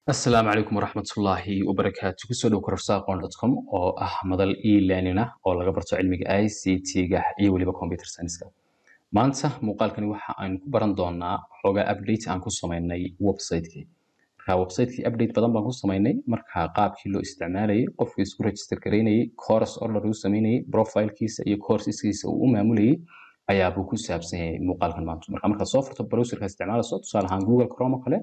asalaamu calaykum waraxmatullaahi wabarakaatu kusoo dhow kororsaaqon.com oo ah madal e-learning ah oo laga barto cilmiga i c t-ga iyo weliba computer science-ka maanta muuqaalkani waxa aynu ku baran doonaa xoogaa update aan ku sameynay website-kii marka website-kii update badan baan ku sameynay marka qaabkii loo isticmaalayay qofkii isku register gareynayay course order uu sameynayay profilekiisa iyo courseskiisa uu u maamulayay ayaabuu ku saabsan yahay muuqaalkan maanta marka markaad soo furto browserka isticmaalayso tusaale ahaan google chrome oo kale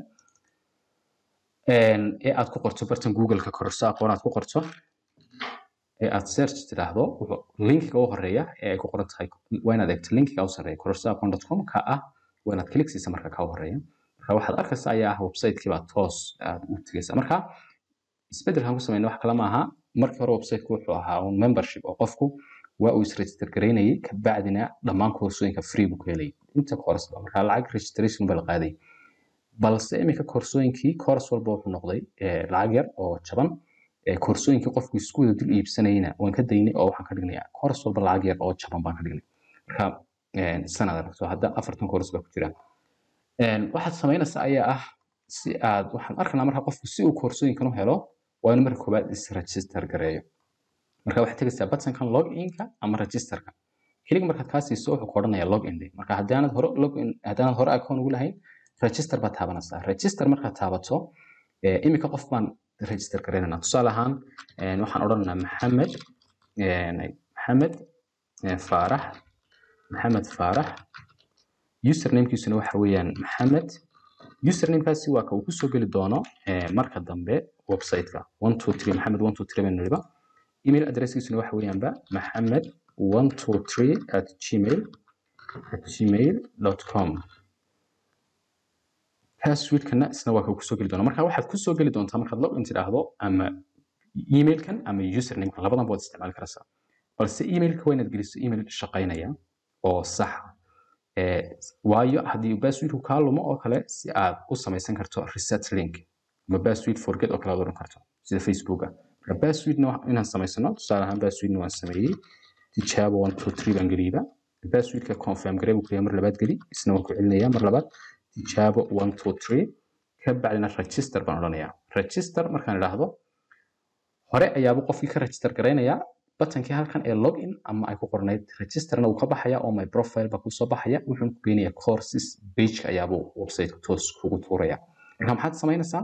ee aad ku qorto bartan google-ka kororso aqoon aad ku qorto ee aad search tiraahdo linkiga u horeeya ee ay ku qoran tahay waa inaad eegto linkiga u sarreeya kororso aqoon.com ka ah waa inaad click siisa marka ka horeeya marka waxaad arkaysa ayaa ah website-kii baa toos aad u tegaysa marka isbeddelkan ku sameynay wax kale ma aha markii hore website-ku wuxuu ahaa un membership oo qofku waa uu isregister gareynayay kabacdina dhammaan koorsooyinka free buu ka helayay inta course marka lacag registration ba la qaaday balse iminka koorsooyinkii course walba wuxuu noqday lacag yar oo jaban koorsooyinkii qofku isku wada dul iibsanayna waan ka daynay oo waxaan ka dhignayaa course walba lacag yar oo jaban baan ka dhignay marka sanad aragto hadda afartan course baa ku jira waxaad samaynaysaa ayaa ah si aad waxaan arkanaa marka qofku si uu koorsooyinkan u helo waa inuu marka koowaad is-register gareeyo marka waxaad tegaysaa buttonkan login-ka ama registerka kelig markaad kaa siiso wuxuu ku odhanayaa login day marka haddaanad hore login haddaanad hore account ugu lahayn register baad taabanaysaa register markaad taabato imika qof baan register garaynanaa tusaale ahaan waxaan odhanaynaa maxamed maxamed faarax maxamed faarax usernamekiisuna waxa weeyaan maxamed usernamekaasi waa ka uu kusoo geli doono marka dambe website-ka one two three maxamed one two three baan nidhiba email addresskiisuna waxa weeyaanba maxamed one two three at gmail at gmail dot com passwordkana isna waa ka kusoo geli doona marka waxaad kusoo geli doontaa markaad login tidhaahdo ama emailkan ama usernamekan labadan baad isticmaali karaysaa balse emailka waa inaad geliso email shaqaynaya oo saxa waayo haddii passwordku kaa lumo oo kale si aad u samaysan karto reset link ama password forget oo kale aad odhan karto sida facebooka marka passwordna inaan samaysano tusaale ahaan passwordna waan sameeyey tijaabo one two three baan geliyba passwordka confirm garee buu kuleeyahay mar labaad geli isna waan ku celinayaa mar labaad tijaabo one two three ka bacdina register baan odhanayaa register markaan idhaahdo hore ayaabuu qofkii ka register garaynayaa batankii halkan ee login ama ay ku qornayd registerna wuu ka baxaya oo my profile baa kusoo baxaya wuxuuna ku geynayaa courses pageka ayaabuu website toos kugu tuuraya marka maxaad samaynaysaa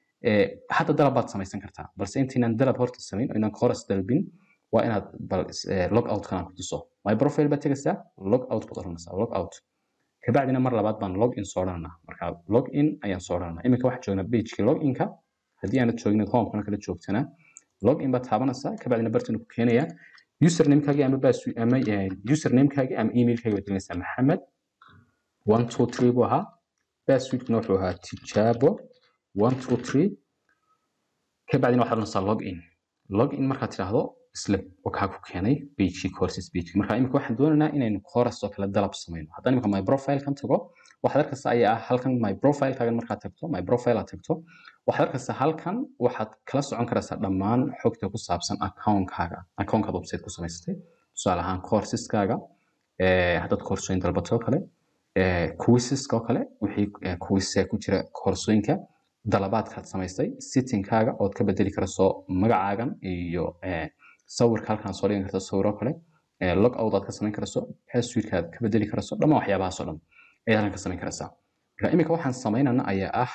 hadda dalab baad samaysan kartaa balse intaynaan dalab horta samayn oo inaan course dalbin waa inaad bal log out kanaan ku tuso my profile baad tegaysaa log out baad odhanaysaa log out kabacdina mar labaad baan login soo odhananaa marka login ayaan soo odhananaa iminka waxaa joognaa pagekii loginka haddii aanad joogin homekana kala joogtana login baad taabanaysaa kabacdina bartanu ku keenayaa usernamekaagii ama ama usernamekaagii ama emailkaagii baad gelinaysaa maxamed one two three buu ahaa passwordkuna wuxuu ahaa tijaabo one two three kabacdina waxaad odhanaysaa login login markaad tidhaahdo isla wakaa ku keenay pagekii courses pagekii marka imika waxaan doonaynaa inaynu course oo kale dalab samayno haddaan imika my profile kan tago waxaad arkaysaa ayaa ah halkan my profile kaagan markaad tagto my profile aad tagto waxaad arkaysaa halkan waxaad kala socon karaysaa dhammaan xogta ku saabsan accountkaaga accountkaad website ku samaysatay tusaale ahaan courseskaga haddaad koorsooyin dalbato oo kale quizeska oo kale wixii quize ku jira koorsooyinka dalabaadkaad samaystay sittingkaaga ood ka bedeli karayso magacaagan iyo sawirka halkan soo dhigan karto sawiro kale log out aad ka samayn karayso passwordkaad ka bedeli karayso dhammaan waxyaabahaas oo dhan ayaad halkan ka samayn karaysaa marka imika waxaan samaynana ayaa ah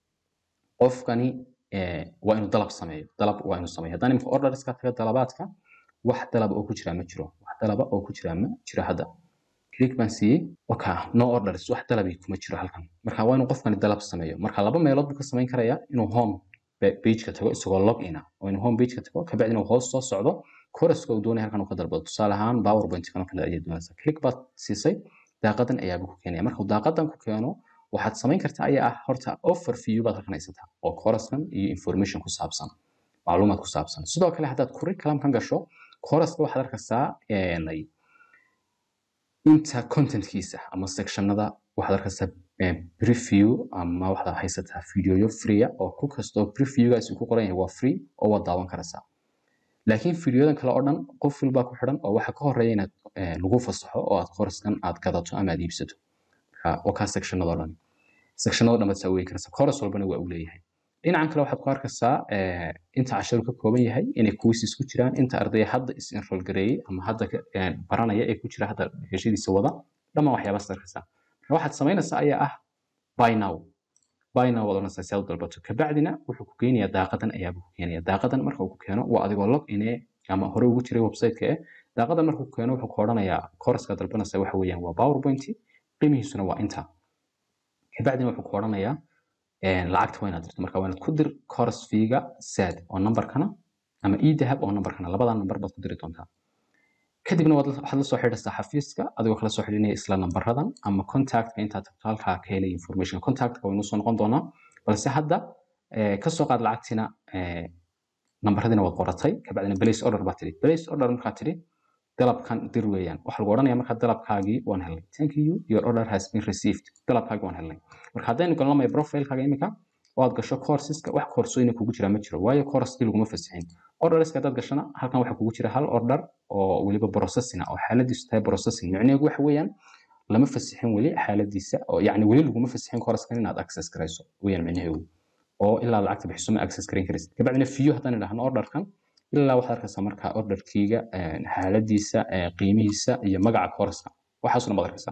qofkani waa inuu dalab sameeyo dalab waa inuu sameeyo haddaan imika orderska taga dalabaadka wax dalaba oo ku jira ma jiro wax dalaba oo ku jira ma jiro hadda click baan siiyey oka no orders wax dalabi kuma jiro halkan marka waa inuu qofkani dalab sameeyo marka laba meelood buu ka samayn karayaa inuu home pageka tago isagoo login ah oo inuu home pageka tago kabacdina uu hoos soo socdo courseska uu doonaya halkan uu ka dalbado tusaale ahaan powerpoint kan kale ayay doonaysaa click baad siisay daaqadan ayaabuu ku keenaya marka daaqadan ku keeno waxaad samayn kartaa ayaa ah horta overview baad halkan haysataa oo coursekan iyo information ku saabsan macluumaad ku saabsan sidoo kale haddaad curriculum kan gasho courseska waxaad arkaysaa inta contentkiisa ama sectionada waxaad arkaysaa preview ama waxaad haysataa videoyo free oo ku kastoo previewgaasi ku qoran yahay waa free oo waad daawan karaysaa laakiin videoyadan kale oo dhan qof walbaa ku xidhan oo waxa ka horeeya inaad lagu fasaxo oo aad coursekan aad gadato ama aad iibsato waa kaa sectionadoo dhan sectionada dhan baad saa weegi karaysaa course walbana waa uu leeyahay dhinacan kale waxaad ku arkaysaa inta casharu ka kooban yahay inay quizzes ku jiraan inta ardaya hadda is enroll gareeyey ama hadda baranaya ee ku jira hadda heshadiisa wada dhammaan waxyaabaas arkaysaa marka waxaad samaynaysaa ayaa ah buy now buy now waad oranaysaa si aad u dalbato kabacdina wuxuu ku keenayaa daaqadan ayaaba ku keenaya daaqadan marka uu ku keeno waa adigoo log inee ama hore ugu jiray website-ka eh daaqadan marka uu keeno wuxuu ku odhanayaa kooraska dalbanaysa waxa weeyaan waa powerpoint qiimihiisuna waa inta kabacdina wuxuu ku odhanayaa lacagta waa inaad dirto marka waa inaad ku dir course feega sad oo numberkana ama e-dahab oo numberkana labadaa number baad ku diri doontaa kadibna waxaad la soo xidhaysaa xafiiska adigoo kala soo xidhinaya isla nambaradan ama contactka intaad tagto halkaa ka helay information contactka waynu soo noqon doonaa balse hadda ka soo qaad lacagtina nambaradiina waad qoratay kabacdina place order baa tidhi place order markaa tidhi dalabkan dir weeyaan waxaa lagu odhanaya markaa dalabkaagii waan helnay thank you your order has been received dalabkaagii waan helnay marka haddaynu galnamaya profilekaaga imika oo aad gasho courseska wax koorsooyina kugu jira ma jiro waayo course laguma fasixin orderska haddaad gashana halkan waxaa kugu jira hal order oo weliba processing oo xaaladiisu tahay processing micnaheedu waxa weeyaan lama fasixin weli xaaladiisa oo yacni weli laguma fasixin coursekan inaad access garayso weeyaan micnaheedu oo ilaa lacagta bixiso ma access garan karaysid kabacdina fiyo haddaan idhahno orderkan ilaa waxaad arkaysaa markaa orderkiiga xaaladiisa qiimihiisa iyo magaca courseska waxaasuna baad arkaysaa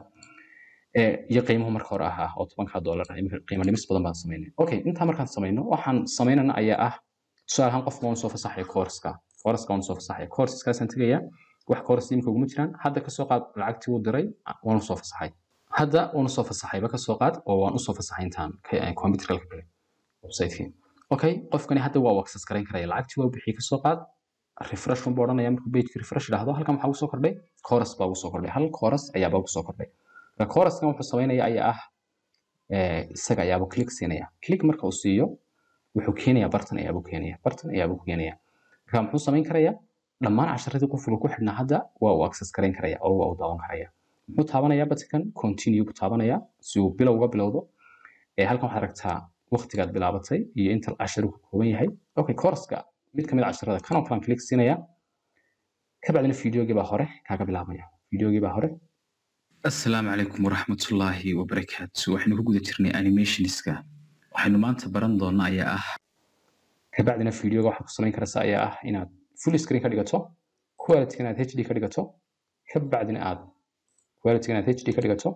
iyo qiimuhu marka hore ahaa oo tobanka dollar qiimo dhimis badan baan samaynay okay intaa markaan samayno waxaan samaynana ayaa ah tusaale ahaan qofka waan soo fasaxaya courseska courseska waan soo fasaxaya courseskaasaan tegaya wax course imika uguma jiraan hadda kasoo qaad lacagtii uu diray waan usoo fasaxay hadda waan usoo fasaxayba kasoo qaad oo waan usoo fasaxay intaan computerka ka galay website-kii okay qofkani hadda waa access garayn karaya lacagtii waa bixiyay kasoo qaad refresh buu odhanaya markuu pageki refresh idhaahdo halkan waxaa ugu soo kordhay course baa ugu soo kordhay hal course ayaaba ugu soo kordhay marka coursekan wuxuu samaynaya ayaa ah isaga ayaaba click siinaya click marka uu siiyo wuxuu keenayaa bartan ayaabuu keenaya bartan ayaabuu ku keenaya marka muxuu samayn karayaa dhammaan casharadii qofka ku xidhnaa hadda waa uu access garayn karaya oo waa uu daawan karaya muxuu taabanayaa batikan continue buu taabanayaa si uu bilow uga bilowdo halkan waxaad aragtaa waqtigaad bilaabatay iyo inta casharu ka kooban yahay okay courseska mid kamid casharada kanoo kalan click siinaya kabacdina videogii baa hore kaaga bilaabaya videogii baa hore asalaamu calaykum waraxmatullaahi wabarakaatu waxaynu ku guda jirnay animationska waxaynu maanta baran doona ayaa ah kabacdina videoga waxaad ku samayn karaysaa ayaa ah inaad full screen ka dhigato quality inaad hd ka dhigato kabacdina aad quality inaad hd ka dhigato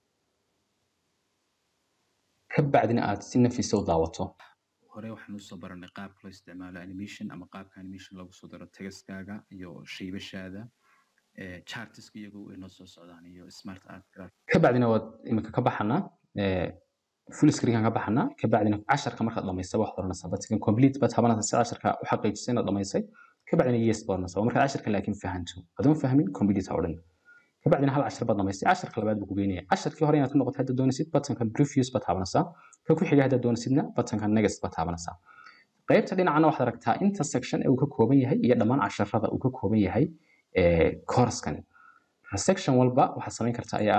kabacdina aad si nafisa u daawato hore waxaan usoo baranay qaabka loo isticmaalo animation ama qaabka animation lagu soo daro tagaskaaga iyo shaybashaada chartiska iyagu way noo soo socdaan iyo smart art kabacdina waad imika ka baxanaa full screenkan ka baxanaa kabacdina casharka markaad dhamaysay waxaad oranaysaa batikan complete baad taabanaysaa si casharka u xaqiijisay inaad dhamaysay kabacdina yes baad oranaysaa waa markaad casharka laakiin fahanto adoon fahmin complete ha odhan kabacdina hal cashar baad dhamaystay casharka labaad buu ku geynaya casharkii hore inaad ku noqoto hadda doonaysid batankan previous baad taabanaysaa ka ku xiga hadda doonaysidna batankan next baad taabanaysaa qaybta dhinacana waxaad aragtaa inta section ee uu ka kooban yahay iyo dhammaan casharada uu ka kooban yahay course-kani section walba waxaad samayn kartaa ayaa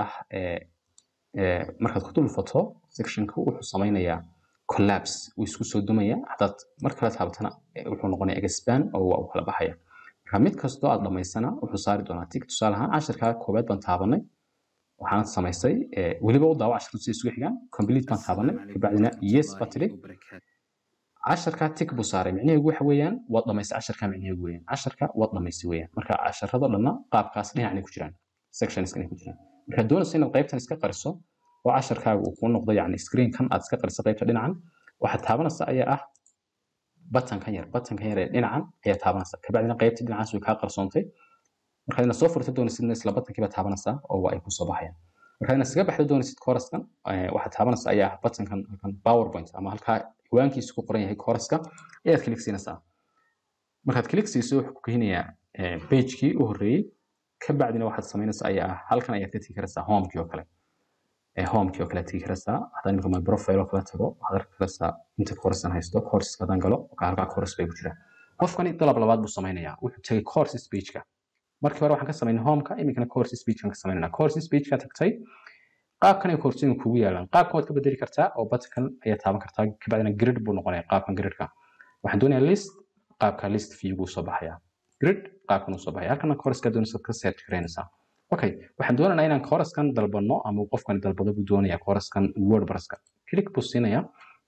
ah markaad ku dulfato sectionka wuxuu samaynayaa collapse wuu isku soo dumaya haddaad mar kale taabatana wuxuu noqonaya expand oo waa uu kala baxaya marka mid kastoo aad dhamaysana wuxuu saari doonaa tig tusaale ahaan casharka koobaad baan taabanay waxaan samaystay weliba u daawo casharadu si isugu xigaan complete baan taabanay kabacdina yes baa tidhi casharka tig buu saaray micnaheedu waxa weeyaan waad dhamaystay casharka micnaheedu weeyaan casharka waad dhamaystay weeyaan marka casharada dhanna qaabkaas dhinacnay ku jiraan sectionska ku jiraan markaad doonayso inaad qaybtan iska qariso oo casharkaaga uu kuu noqdo yacni screenkan aad iska qariso qaybta dhinacan waxaad taabanaysaa ayaa ah batankan yar batankan yar ee dhinacan ayaa taabanaysaa kabacdina qaybta dhinacaas way kaa qarsoontay markaad inaad soo furto doonaysidna isla batankii baad taabanaysaa oo waa ay kusoo baxayaan markaad inaad iskaga baxdo doonaysid couraskan waxaad taabanaysaa ayaa ah batankan halkan powerpoint ama halkaa ciwaankiisu ku qoran yahay couraska ayaad click siinaysaa markaad click siiso wuxuu ku keenayaa pagekii u horreeyey kabacdina waxaad samaynaysaa ayaa ah halkan ayaad ka tegi karaysaa homekii oo kale homekii oo kale tegi karaysaa haddaan imika my profile oo kale tago waxaad arki karaysaa inta coursean haysto courseska haddaan galo halkaa course bay ku jiraan qofkani dalab labaad buu samaynayaa wuxuu tegay courses pageka markii hore waxaan ka samaynay homeka iminkana courses pagekan ka samaynayna courses pageka tagtay qaabkan ay koorsooyinka kugu yaalaan qaabkan waad ka bedeli kartaa oo batakan ayaa taaban kartaa kabacdina grid buu noqonaya qaabkan gridka waxaan doonayaa list qaabka list viewgu soo baxaya grid qaabkan uu soo baxaya halkana courseska doonaysa ka search garaynaysaa okay waxaan doonaynaa inaan coursekan dalbano ama qofkan dalbado buu doonayaa coursekan wordpresska click buu siinayaa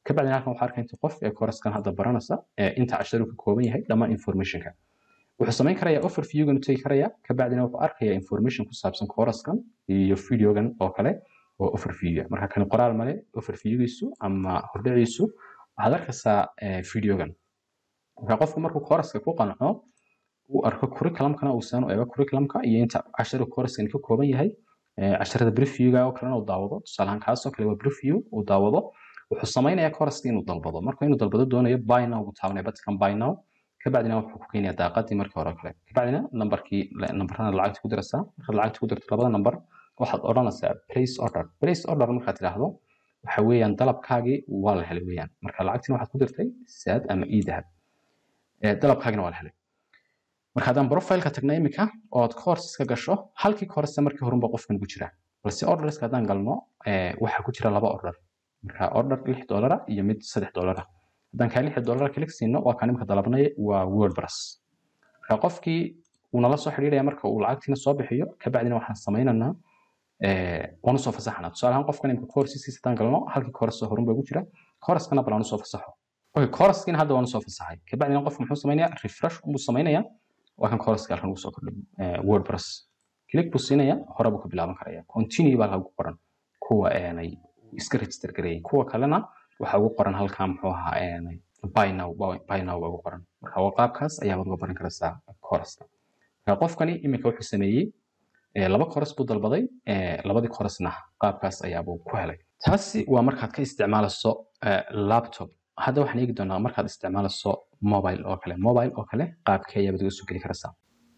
kabacdina halkan waxaa arkaya inta qof ee coursekan hadda baranaysa inta casharu ka kooban yahay dhammaan informationka wuxuu samayn karayaa overviewgan u tegi karayaa kabacdina wuxuu arkayaa information ku saabsan coursekan iyo videogan oo kale oo overview marka kani qoraal male overviewgiisu ama hordhiciisu waxaad arkaysaa videogan marka qofku markuu courseska ku qanco uu arko curriculumkana uu saan u eego curriculumka iyo inta casharu coursekan ka kooban yahay casharada briefviewga oo kalena uu daawado tusaale ahaan kaasoo kale waa briefview uu daawado wuxuu samaynayaa courseska inuu dalbado marka inuu dalbado doonayo buy now buu taabanaya badkan buy now kabacdina wuxuu ku keenayaa daaqadii markii hore kale kabacdina nambarkii nambarana lacagta ku diraysaa markaad lacagta ku dirto labada nambar waxaad odhanaysaa place order place order markaad tidhaahdo waxa weeyaan dalabkaagii waa la helay weeyaan marka lacagtina waxaad ku dirtay saad ama ii dahab dalabkaagina waa la helay marka haddaan profileka tagna imika ood courseska gasho halkii course markii horunba qofkan ku jira balse orderska haddaan galno waxaa ku jira laba order marka order lix dolara iyo mid saddex dolara haddaan kaa lix dolara kalik siino waa kaan imika dalabnay waa wordpress marka qofkii uu nala soo xidhiidhaya marka uu lacagtiina soo bixiyo kabacdina waxaan samaynaynaa waan usoo fasaxnaa tusaale ahaan qofkan imika courseskiisa haddaan galno halkii course horun baa ku jira courskana bal aan usoo fasaxo okay coursekiina hadda waan usoo fasaxay kabacdina qofku muxuu samaynayaa refresh unbuu samaynayaa waa kan courseska halkan ugu soo kordhay wordpress click buu siinaya hore buu ka bilaaban karaya continue baa halka ugu qoran kuwa aanay iska register gareeyay kuwa kalena waxaa ugu qoran halkan muxuu ahaa aanay buy now buy now baa ugu qoran marka waa qaabkaas ayaad uga baran karaysaa courseska marka qofkani iminka wuxuu sameeyey laba course buu dalbaday labadii course-na qaabkaas ayaabuu ku helay taasi waa markaad ka isticmaalayso laptop hadda waxaan eegi doonaa markaad isticmaalayso mobile oo kale mobile oo kale qaabkee ayaad uga soo geli karaysaa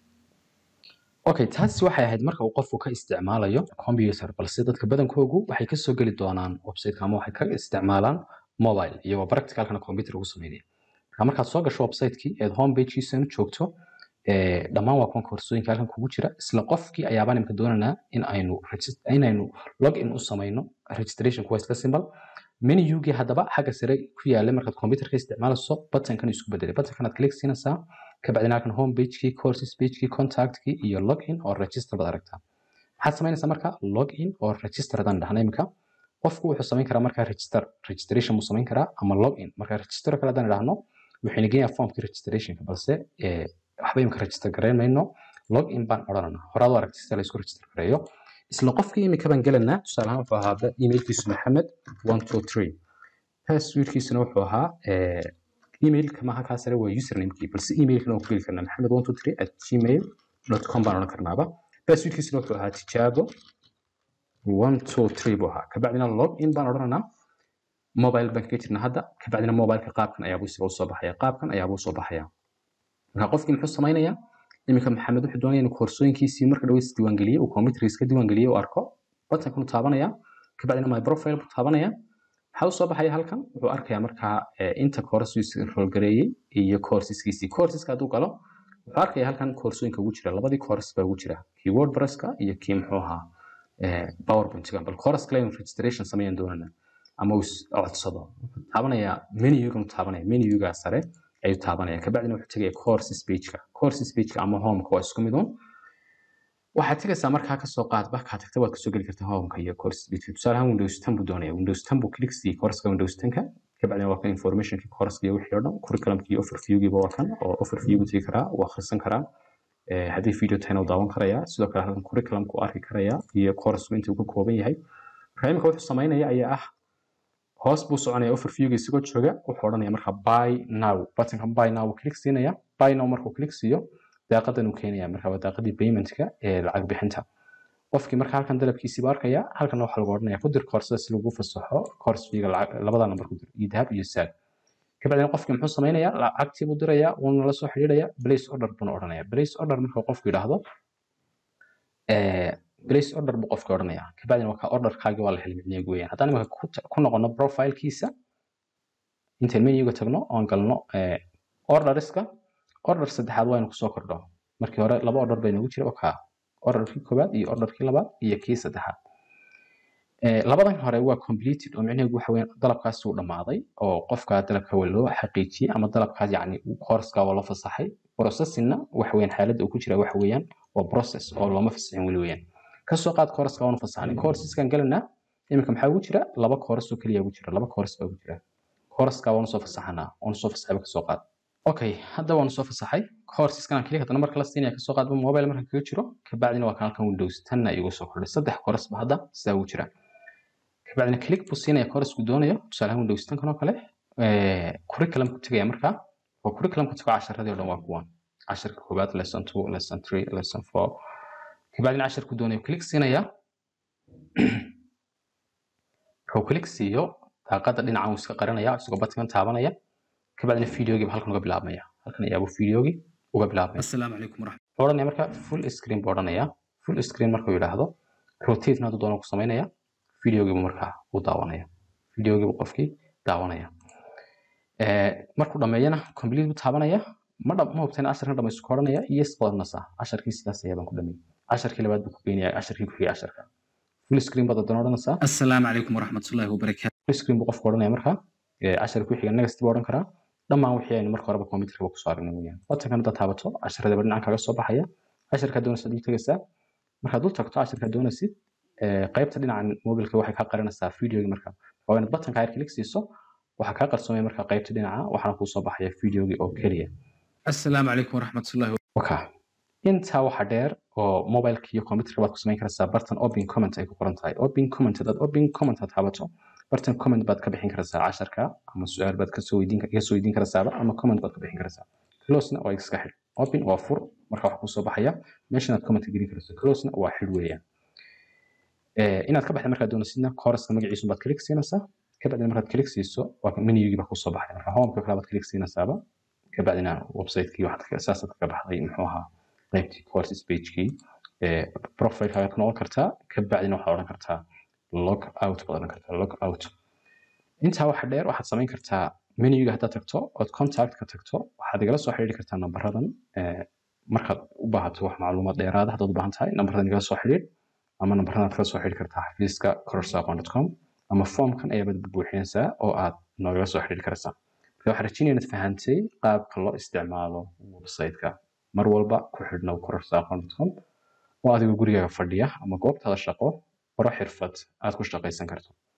okay taasi waxay ahayd marka uu qofku ka isticmaalayo computer balse dadka badankoogu waxay ka soo geli doonaan website-ka ama waxay ka isticmaalaan mobile iyagoo practicalkana computer ugu sameynaya marka markaad soo gasho website-kii eed home page-kiisana joogto dhammaan waa kuwan koorsooyinka halkan kugu jira isla qofkii ayaabaan imka doonaynaa in aynu inaynu log in u samayno registration kuwa isla simple menugii haddaba xagga sare ku yaala markaad computerka isticmaalayso buttonkan isku bedelay buttonkanaad click siinaysaa kabacdina halkan home pagekii courses pagekii contactkii iyo login oo register baad aragtaa maxaad samaynaysaa marka login oo register haddaan dhahna imika qofku wuxuu samayn karaa marka register registration buu samayn karaa ama login marka register kale haddaan idhaahno wuxuu inageeyaa formkii registrationka balse waxba imika register garayn mayno login baan odhananaa horaad u aragtay sida la isku register gareeyo isla qofkii imika baan gelanaa tusaale ahaan wuxuu ahaa emailkiisu maxamed one two three passwordkiisuna wuxuu ahaa emailka maaha kaa sare waa usernamekii balse emailkana waan ku geli karnaa maxamed one two three at gmail dot com baan odhan karnaaba passwordkiisuna wuxuu ahaa tijaabo one two three buu ahaa kabacdina log in baan odhananaa mobile baan kaga jirnaa hadda kabacdina mobileka qaabkan ayaabuu isaga usoo baxaya qaabkan ayaabuu usoo baxaya marka qofkii muxuu samaynayaa iminka maxamed wuxuu doonaya inuu koorsooyinkiisii marka dhaweys diiwaangeliye uu computerkiisa ka diiwaangeliye uu arko buttonkanu taabanaya kabacdina my profile buu taabanaya maxaa usoo baxaya halkan wuxuu arkayaa markaa inta courses roolgareeyey iyo courseskiisii courseska hadduu galo wuxuu arkaya halkan koorsooyinka ugu jira labadii course baa ugu jira kii wordpresska iyo kii muxuu ahaa powerpointga bal course kale inuu registration sameeyaan doonana ama uu codsado wuxuu taabanayaa menugan taabanaya menuga sare ayuu taabanaya kabacdina wuxuu tegaya courses pageka courses pageka ama homeka waa isku mid un waxaad tegaysaa markaa kasoo qaadba kaa tagta waad kasoo geli kartaa homeka iyo courses pageka tusaale ahaan windows ten buu doonaya windows ten buu click siiyey courseska windows tenka kabacdina waa kan informationki courseska iyo wixii oo dhan curriculumki iyo overviewgiiba waa kan oo overview buu tegi karaa uu akhrisan karaa haddii video tahayna uu daawan karayaa sidoo kale halkan curriculumka uu arki karayaa iyo courseku inta uu ka kooban yahay marka imika wuxuu samaynaya ayaa ah hoos buu soconaya overviewga isagoo jooga wuxuu odhanaya marka buy now buttonka buy now uu click siinaya buy now markuu click siiyo daaqadan uu keenaya marka waa daaqadii paymentka ee lacag bixinta qofkii marka halkan dalabkiisii buu arkaya halkan waxaa lagu odhanaya ku dir koorsada si lagu fasaxo course fiiga labada nambar ku dir iyo dahab iyo saad kabacdina qofkii muxuu samaynayaa lacagtii buu dirayaa wuuna la soo xidhiidhaya place order buuna odhanaya place order marka qofku yidhaahdo place order buu qofka odhanaya kabacdina waa ka orderkaagi waa la helay micnihiigu weeyaan haddaan imika ku noqono profilekiisa intaan menuga tagno oon galno orderska order saddexaad waa inu kusoo kordho markii hore laba order bay nagu jira oo kaa orderkii koowaad iyo orderkii labaad iyo kii saddexaad labadan hore waa completed oo micnaheedu waxa weeyaan dalabkaasi uu dhammaaday oo qofka dalabka waa loo xaqiijiyey ama dalabkaas yacni courseska waa loo fasaxay processingna waxa weeyaan xaaladda uu ku jira waxa weeyaan waa process oo looma fasaxin weli weeyaan kasoo qaad courseska waanu fasaxnay courseskan galanaa iminka maxaa ugu jira laba course oo keliya ugu jira laba course baa ugu jira kooraska waanu soo fasaxanaa waanu soo fasaxayba kasoo qaad okay hadda waanu soo fasaxay koorsiskan aan keliya haddana marka la siinaya kasoo qaadba mobile markan kaga jiro kabacdina waa kan halkan windows tanna igu soo kordhay saddex koorsba hadda sidaa ugu jira kabacdina click buu siinaya koorsku doonayo tusaalaha windows tankan oo kale curriculum ku tegaya markaa oo curriculum ku tago casharadii oo dhan waa kuwan casharka koobaad lesson two lesson three lesson four kabacdina casharku doonayo click siinaya wuxuu click siiyo daaqada dhinacan uu iska qarinaya isagoo batkan taabanaya kabacdina videogiiba halkan uga bilaabmaya halkan ayaabuu videogii uga bilaabmaya asalaamu calaykum waraxmat wuxuu odhanaya marka full screen buu odhanaya full screen markuu yidhaahdo rotate hadduu doono ku samaynaya videogiibu markaa u daawanaya videogiibu qofkii daawanaya markuu dhameeyana complete buu taabanaya ma dhab ma hubteen casharkan dhamaystu ka odhanaya yes baad odhanaysaa casharkii sidaas ayaa baan ku dhameeyey casharkii labaad buu ku geynaya casharkii ku xigay casharka full screen baad haddana odhanaysaa asalaamu calaykum waraxmatullaahi wabarakaatu full screen buu qofku odhanaya markaa casharka ku xiga next buu odhan karaa dhammaan wixii aynu marka horeba computerka kusoo aragnay weeyaan watankan haddaad taabato casharadaba dhinacan kaga soo baxaya casharkaa doonaysa dul tegaysaa markaad dul tagto casharkaa doonaysid qaybta dhinacan mobilka waxay kaa qarinaysaa videogii marka waa inaad batanka ayar click siiso waxaa kaa qarsoomaya marka qaybta dhinaca waxaana kuu soo baxaya videogii oo keliya asalaamu calaykum waraxmatullaahi waka intaa waxa dheer oo mobileka iyo computerka baad ku samayn karaysaa bartan open comment ay ku qoran tahay open comment haddaad open comment aad taabato bartan comment baad ka bixin karaysaa casharka ama su-aal baad kasoo weydiin iga soo weydiin karaysaaba ama comment baad ka bixin karaysaa closena waa iska xidh open waa fur marka wax kusoo baxaya meeshan aad comment gelin karayso closena waa xidh weeyaan inaad ka baxda markaad doonaysidna kooraska magaciisu baad click siinaysaa kabacdina markaad click siiso waa menugii baa kusoo baxaya marka homeka kale baad click siinaysaaba kabacdina website-kii waxaad saasaad kaga baxday muxuu ahaa qaybtii courses page-kii profile-kaaga ku noqon kartaa kabacdina waxaad odhan kartaa log out baad odhan kartaa log out intaa waxa dheer waxaad samayn kartaa menuga haddaad tagto ood contact ka tagto waxaad igala soo xidhiiri kartaa nambaradan markaad u baahato wax macluumaad dheeraada haddaad u baahan tahay nambaradan igala soo xidhiir ama nambaradan aad kala soo xidhiiri kartaa xafiiska corosaqon.com ama formkan ayaad buuxinaysaa oo aad noogala soo xidhiiri karaysaa marka waxaan rajeynaya inaad fahantay qaabka loo isticmaalo website-ka mar walba ku xidhnow corosaqon.com oo adigoo gurigaaga fadhiya ama goobtaada shaqo baro xirfad aad ku shaqaysan karto